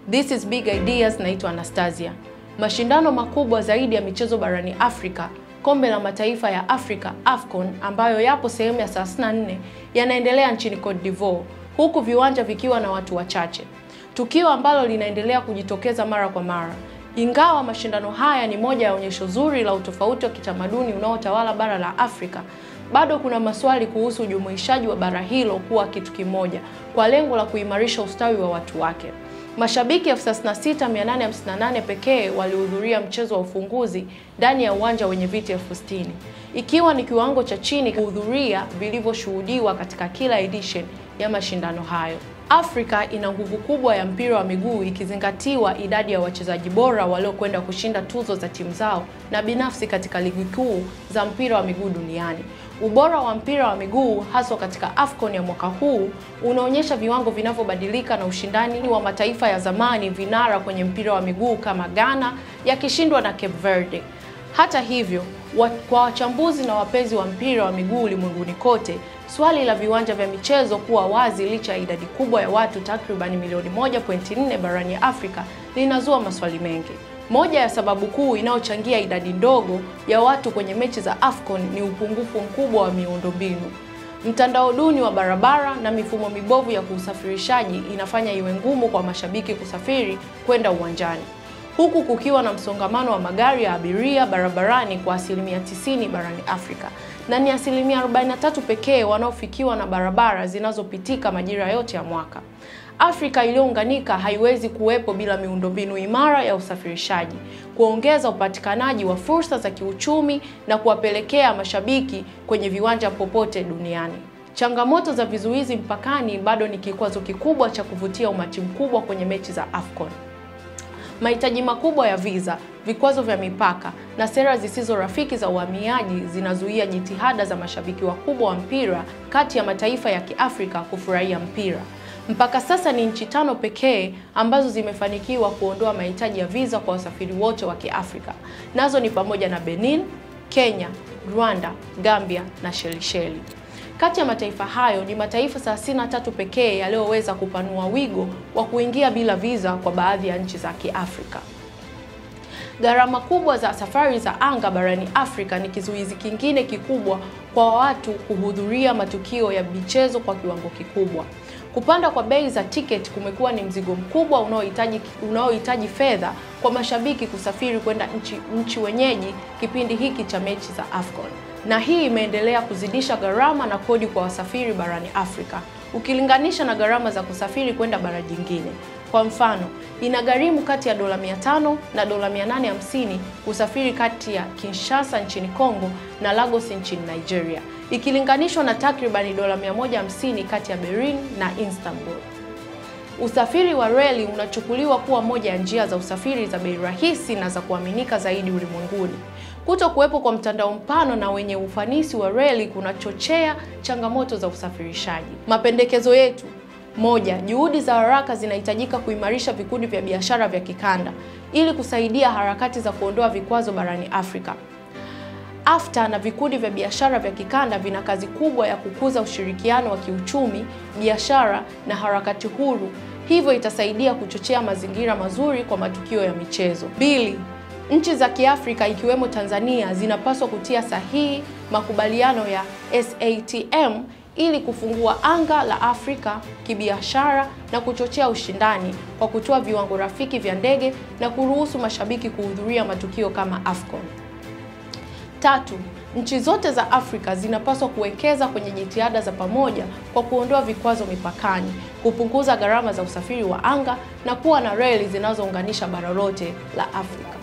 This is Big Ideas, naitwa Anastasia. Mashindano makubwa zaidi ya michezo barani Afrika, Kombe la Mataifa ya Afrika AFCON, ambayo yapo sehemu ya 34 yanaendelea nchini Cote d'Ivoire, huku viwanja vikiwa na watu wachache, tukio ambalo linaendelea kujitokeza mara kwa mara. Ingawa mashindano haya ni moja ya onyesho zuri la utofauti wa kitamaduni unaotawala bara la Afrika, bado kuna maswali kuhusu ujumuishaji wa bara hilo kuwa kitu kimoja kwa lengo la kuimarisha ustawi wa watu wake. Mashabiki 36858 pekee walihudhuria mchezo wa ufunguzi ndani ya uwanja wenye viti elfu sitini ikiwa ni kiwango cha chini kuhudhuria vilivyoshuhudiwa katika kila edition ya mashindano hayo. Afrika ina nguvu kubwa ya mpira wa miguu ikizingatiwa idadi ya wachezaji bora waliokwenda kushinda tuzo za timu zao na binafsi katika ligi kuu za mpira wa miguu duniani. Ubora wa mpira wa miguu haswa katika AFCON ya mwaka huu unaonyesha viwango vinavyobadilika na ushindani wa mataifa ya zamani vinara kwenye mpira wa miguu kama Ghana yakishindwa na Cape Verde. Hata hivyo, wa, kwa wachambuzi na wapenzi wa mpira wa miguu ulimwenguni kote, swali la viwanja vya michezo kuwa wazi licha ya idadi kubwa ya watu takribani milioni 1.4 barani Afrika linazua maswali mengi. Moja ya sababu kuu inayochangia idadi ndogo ya watu kwenye mechi za AFCON ni upungufu mkubwa wa miundombinu. Mtandao duni wa barabara na mifumo mibovu ya usafirishaji inafanya iwe ngumu kwa mashabiki kusafiri kwenda uwanjani, huku kukiwa na msongamano wa magari ya abiria barabarani kwa asilimia 90 barani Afrika, na ni asilimia 43 pekee wanaofikiwa na barabara zinazopitika majira yote ya mwaka. Afrika iliyounganika haiwezi kuwepo bila miundombinu imara ya usafirishaji, kuongeza upatikanaji wa fursa za kiuchumi na kuwapelekea mashabiki kwenye viwanja popote duniani. Changamoto za vizuizi mpakani bado ni kikwazo kikubwa cha kuvutia umati mkubwa kwenye mechi za AFCON. Mahitaji makubwa ya visa, vikwazo vya mipaka na sera zisizo rafiki za uhamiaji zinazuia jitihada za mashabiki wakubwa wa mpira kati ya mataifa ya Kiafrika kufurahia mpira. Mpaka sasa ni nchi tano pekee ambazo zimefanikiwa kuondoa mahitaji ya visa kwa wasafiri wote wa Kiafrika. Nazo ni pamoja na Benin, Kenya, Rwanda, Gambia na Shelisheli. Kati ya mataifa hayo ni mataifa 33 pekee yaliyoweza kupanua wigo wa kuingia bila visa kwa baadhi ya nchi za Kiafrika. Gharama kubwa za safari za anga barani Afrika ni kizuizi kingine kikubwa kwa watu kuhudhuria matukio ya michezo kwa kiwango kikubwa. Kupanda kwa bei za tiketi kumekuwa ni mzigo mkubwa unaohitaji unaohitaji fedha kwa mashabiki kusafiri kwenda nchi, nchi wenyeji kipindi hiki cha mechi za AFCON. Na hii imeendelea kuzidisha gharama na kodi kwa wasafiri barani Afrika ukilinganisha na gharama za kusafiri kwenda bara jingine. Kwa mfano, inagharimu kati ya dola 500 na dola 850 kusafiri kati ya Kinshasa nchini Kongo na Lagos nchini Nigeria, ikilinganishwa na takribani dola 150 kati ya Berlin na Istanbul. Usafiri wa reli unachukuliwa kuwa moja ya njia za usafiri za bei rahisi na za kuaminika zaidi ulimwenguni. Kuto kuwepo kwa mtandao mpana na wenye ufanisi wa reli kunachochea changamoto za usafirishaji. Mapendekezo yetu moja, juhudi za haraka zinahitajika kuimarisha vikundi vya biashara vya kikanda ili kusaidia harakati za kuondoa vikwazo barani Afrika. AfCFTA na vikundi vya biashara vya kikanda vina kazi kubwa ya kukuza ushirikiano wa kiuchumi, biashara na harakati huru, hivyo itasaidia kuchochea mazingira mazuri kwa matukio ya michezo. Mbili, nchi za Kiafrika ikiwemo Tanzania zinapaswa kutia sahihi makubaliano ya SATM ili kufungua anga la Afrika kibiashara na kuchochea ushindani kwa kutoa viwango rafiki vya ndege na kuruhusu mashabiki kuhudhuria matukio kama AFCON. Tatu, nchi zote za Afrika zinapaswa kuwekeza kwenye jitihada za pamoja kwa kuondoa vikwazo mipakani, kupunguza gharama za usafiri wa anga na kuwa na reli zinazounganisha bara lote la Afrika.